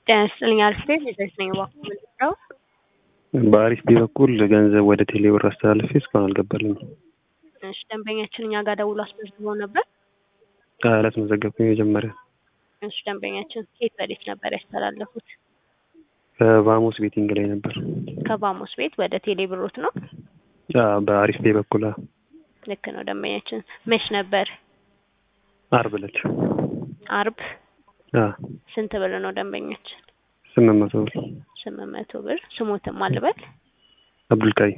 ጤና ይስጥልኝ አሪፍ ቤት ልጆች ነኝ እባክዎ ምንድነው? በአሪፍ ቤ በኩል ገንዘብ ወደ ቴሌ ብር አስተላልፌ እስካሁን አልገባልኝም። እሺ ደንበኛችን እኛ ጋር ደውሎ አስመዝግበው ነበር? አላስመዘገብኩም የመጀመሪያ እሺ ደንበኛችን ከየት ወዴት ነበር ያስተላለፉት? ከቫሞስ ቤቲንግ ላይ ነበር። ከቫሞስ ቤት ወደ ቴሌ ብሮት ነው? አዎ፣ በአሪፍ ቤ በኩል አዎ። ልክ ነው ደንበኛችን። መች ነበር? አርብ ዕለት አርብ። አዎ፣ ስንት ብር ነው ደንበኛችን? ስምንት መቶ ብር ስምንት መቶ ብር። ስሞትም አልበል አብዱልቃይ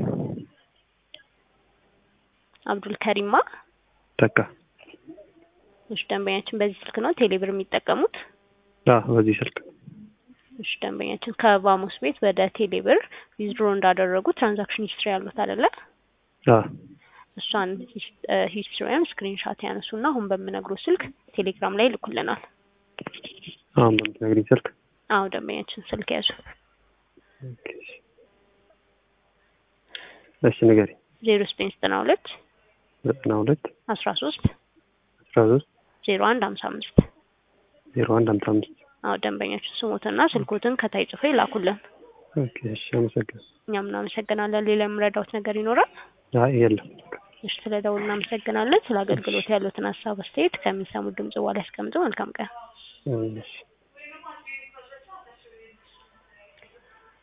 አብዱል ከሪማ ተካ። እሺ ደንበኛችን በዚህ ስልክ ነው ቴሌ ብር የሚጠቀሙት? አዎ፣ በዚህ ስልክ እሺ ደንበኛችን ከቫሞስ ቤት ወደ ቴሌ ብር ዊዝድሮ እንዳደረጉ ትራንዛክሽን ሂስትሪ ያሉት አይደለ? አዎ፣ እሷን ሂስትሪያን ስክሪንሻት ያነሱና አሁን በምነግሮ ስልክ ቴሌግራም ላይ ይልኩልናል። አሁን በምትነግሪኝ ስልክ አዎ ደንበኛችን ስልክ ያዙ። እሺ ንገሪኝ። ዜሮ ዘጠኝ ዘጠና ሁለት ዘጠና ሁለት አስራ ሶስት አስራ ሶስት ዜሮ አንድ ሀምሳ አምስት ዜሮ አንድ ሀምሳ አምስት አዎ ደንበኛችን ስሞትና ስልኮትን ከታይ ጽፎ ይላኩልን። ኦኬ፣ እሺ አመሰግናለሁ። እኛም እናመሰግናለን። ሌላ የምረዳውት ነገር ይኖራል? አይ የለም። እሺ ስለ ደውል እናመሰግናለን። ስለ አገልግሎት ያሉትን ሀሳብ አስተያየት ከሚሰሙት ድምጽ በኋላ ያስቀምጡ። መልካም ቀን። እሺ